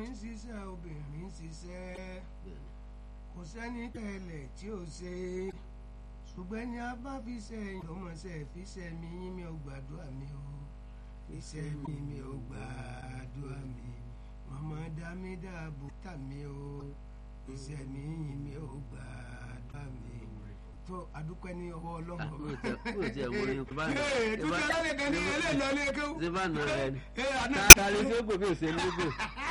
ọkùnrin ń ṣiṣẹ́ obìnrin ń ṣiṣẹ́ kò sẹ́ni tẹ̀lẹ̀ tí ò ṣe ṣùgbọ́n ní a bá fi sẹ́yìn ló mọ̀ sẹ́ fi sẹ́ mi yín mi ò gbàdúrà mi o fi sẹ́ mi mi ò gbàdúrà mi màmá dá mi dáàbò tà mí o fi sẹ́ mi yín mi ò gbàdúrà mi tó adúpẹ́ ní ọwọ́ ọlọ́run kúrò tí ẹ wọ ní bá nà ee tuntun alẹ́ kan ní ẹlẹ́ lọ lé kéwù. ṣé bá nà rẹ ni ee àná tààrí tí ó gbòmí òsè lógbò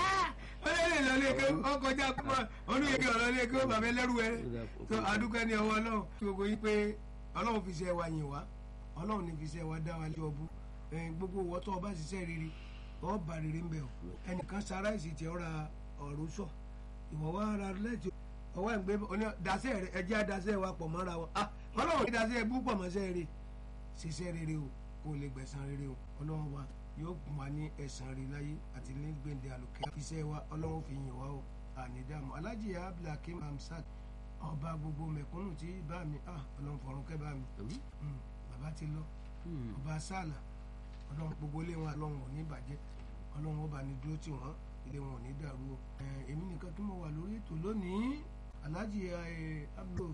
ọlẹ́ lọ lé kéwù ọkọjá pọ̀ olóyèké ọ̀rọ̀ lé kéwù bàbá ẹlẹ́rú ẹ tó adúpẹ́ ní ọwọ́ ọlọ́run tí gbogbo yín pé ọlọ́run fi ṣe wa yìn wá ọlọ́run ní fi ṣe wa dá wa lé ọbú gbogbo ìwọ tó o bá ṣiṣẹ́ rere ọ bá rere ń bẹ̀ o ẹnìkan sara ìsì tí ọ ra ọ̀rọ̀ sọ ìwọ wa ara lẹ́tì ọwọ́ ìgbé dasẹ́ rẹ ẹjẹ́ adasẹ́ wa pọ̀ mọ́ra wọn ah ọlọ́run kí dasẹ́ bú pọ̀ mọ́sẹ́ rere ṣiṣẹ́ rere o kó o lè gbẹ̀san rere o ọlọ́run wa yóò kún wa ní ẹ̀san rere láyé àti ní gbèǹde àlùkẹ́ iṣẹ́ wa ọlọ́run fi yìn wá o àní dààmú alájì abdulhakeem hamsat ọba gbogbo mẹ̀kúnnù tí bá mi ah ọlọ́run fọ̀run kẹ́ bá mi Mm, bàbá ti lọ ọba sàlà ọlọ́run gbogbo ilé wọn ọlọ́run ò ní bàjẹ́ ọlọ́run ọba ní dúró tì wọ́n ilé wọn ò ní dàrú o Eh, èmi nìkan kí mo wà lórí ètò lónìí alhaji abdul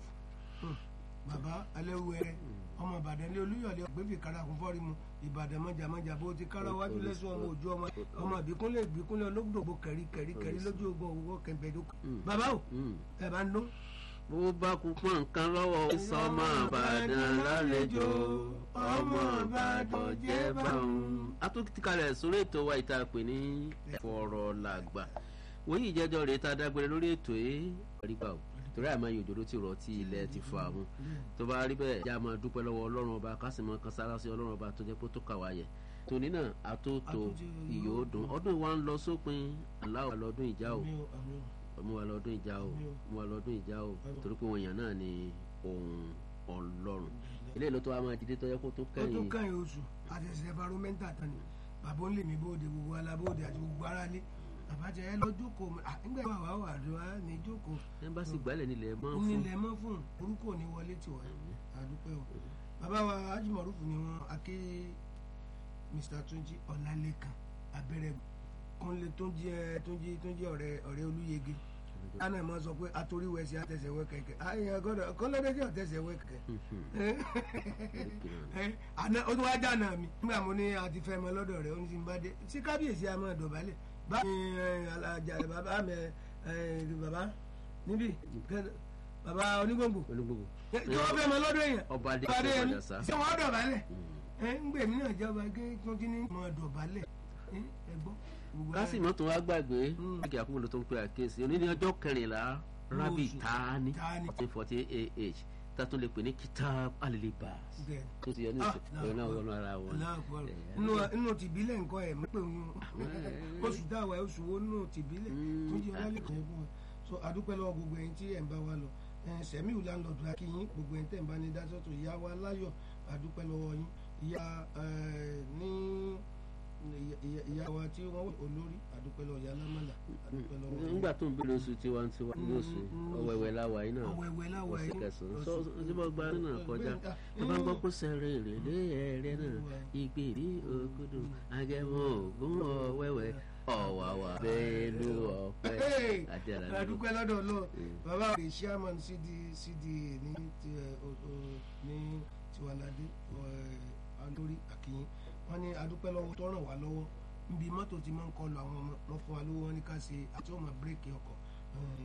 baba alẹ́wẹ̀rẹ́ ọmọ ìbàdàn lé olúyọ̀lé ọ̀gbẹ́fì karakun fọ́ọ̀rì mu ìbàdàn mọ́jàmọ́jà bó ti kára wájú lẹ́sùn ọmọ òjò ọmọ ọmọ ìbíkúnlẹ̀ ìbíkúnlẹ̀ olóògbò kẹ̀rí kẹ̀rí kẹ̀rí lójú ogun òwúwọ́ kẹ̀mbẹ̀dókò bàbá o ẹ̀ bá ń dún. bó bá kú pọ̀ nǹkan lọ́wọ́ sọmọ àbàdàn lálejò ọmọ àbàdàn jẹ́ báwọn. a tún ti kalẹ̀ sórí ètò wa ìta pè ní fọ̀rọ̀ làgbà wọ́n yìí jẹ́jọ́ rèé tá a dágbére lórí ètò yìí rí gbà o torí àmọ́ yìí òjòrò ti rọ̀ tí ilẹ̀ ti fọ àwọn tó bá rí bẹ́ẹ̀ já máa dúpẹ́ lọ́wọ́ ọlọ́run ọba kásìmọ́ kan sára sí ọlọ́run ọba tó jẹ́ pé tó kà wá yẹ tòní náà àtòtò ìyó dùn ọdún wa ń lọ sópin aláwọ̀ lọ́dún ìjà o mú wa lọ́dún ìjà o mú wa lọ́dún ìjà o torí pé wọn yàn náà ni ohun ọlọ́run ilé ìlú tó wa máa jíde tó yẹ kó tó ó tó kẹ́yìn kẹ́yìn oṣù àti ẹ̀sẹ̀ environmental tán ni bàbá ń lè mí bóde gbogbo alábóde àti gbogbo aráalé àbájá ẹ lọ jókòó ah, nígbà wà wà wà lọ á ní jókòó ẹmbásí gbálẹ̀ nílẹ̀ mọ́ fún nílẹ̀ mọ́ fún orúkọ ní wọlé tiwa àdúpẹ́ o bàbá wa ajímọ̀rúfù ni wọ́n aké Mr. Túnjí Ọlálékan abẹ́rẹ́ kúnlé Túnjí ẹ Túnjí Túnjí ọ̀rẹ́ ọ̀rẹ́ Olúyege ana ma sọ pé atoríwẹsì àtẹsẹ̀wẹ kẹ̀kẹ́ ayé ọgọ́dọ̀ kọ́lọ́dẹ́jì ọ̀tẹsẹ̀wẹ kẹ̀kẹ́ àná ó tún wá dáná mi nígbà mo ní àti fẹ́ mọ lọ́dọ̀ rẹ̀ ó ní ti ń bá dé sí kábíyèsí a máa dọ̀bálẹ̀ bá mi alájà bàbá mi bàbá níbí bàbá onígbòǹgbò olúgbogbo tí wọ́n fẹ́ mọ lọ́dọ̀ èèyàn ọba adé bá dé ṣe ẹni padà sá ṣé wọ́n dọ̀bálẹ̀ ẹ ń gbèmí náà jọba gé tuntun ní mọ dọ̀bálẹ̀ ẹ ẹ gbọ́. gbogbo ara- kásìmọ́ tó wá gbàgbé Mm. láti àkókò ló tó ń pe àkíyèsí òní ní ọjọ́ kẹrìnlá rábì Oṣù tání Tani. fourteen forty ah tátún lè pè ní kitab alilibas Bẹ́ẹ̀. tó ti yọ ní Ah, ìsìn òun náà wọnú ara wọn. Aláàbọ̀. Eh, inú inú tìbílẹ̀ nǹkan ẹ̀ mọ́ pé òun oṣù dáwà oṣù wo nínú tìbílẹ̀ Mm. tó jẹ́ ọlálẹ́ kan fún wa so àdúpẹ́ lọ́wọ́ gbogbo ẹ̀yin tí ẹ̀ ń bá wa lọ sẹ̀míù láńlọ́ọ̀dù akínyín gbogbo ẹ̀yin tẹ̀ ń bá ní dásọ́tò ìyá wa láyọ̀ àdúpẹ́ lọ́wọ́ yín ìyá eh, ní ìyá- ìyá wa tí wọ́n wà olórí àdúpẹ́ lọ́wọ́ ìyá lámàlà àdúpẹ́ lọ́wọ́ yín. nígbà tó ń bèrè oṣù tiwantiwa ní oṣù Mm, ọ̀wẹ̀wẹ̀ láwa yìí náà ọ̀wẹ̀wẹ̀ láwa oṣù yìí. kẹsàn-án Oṣù- sọ tí mo gba nínú kọjá Bẹ́ẹ̀, ah, ẹ bá ń gbọ́ mm. kó sẹ́rẹ̀ èrèlé ẹ̀rẹ́ náà ìgbèrè ògùdù agẹmọ ògùn ọ̀wẹ̀wẹ̀ ọ̀wàwà bẹ́ẹ̀lú ọ̀pẹ Hey, àti àlàlú. àdúpẹ́ lọ́dọ̀ lọ Mm. bàbá rẹ̀ chairman cd cda ní ti ẹ, o- o- ní tiwalade alórí àkìyìn wọ́n ní àdúpẹ́ lọ́wọ́ tó ràn wá lọ́wọ́ níbi mọ́tò tí máa ń kọlu àwọn ọmọ lọ́ fún wa lówó wọn ní ká ṣe àti ọmọ bírèkì ọkọ̀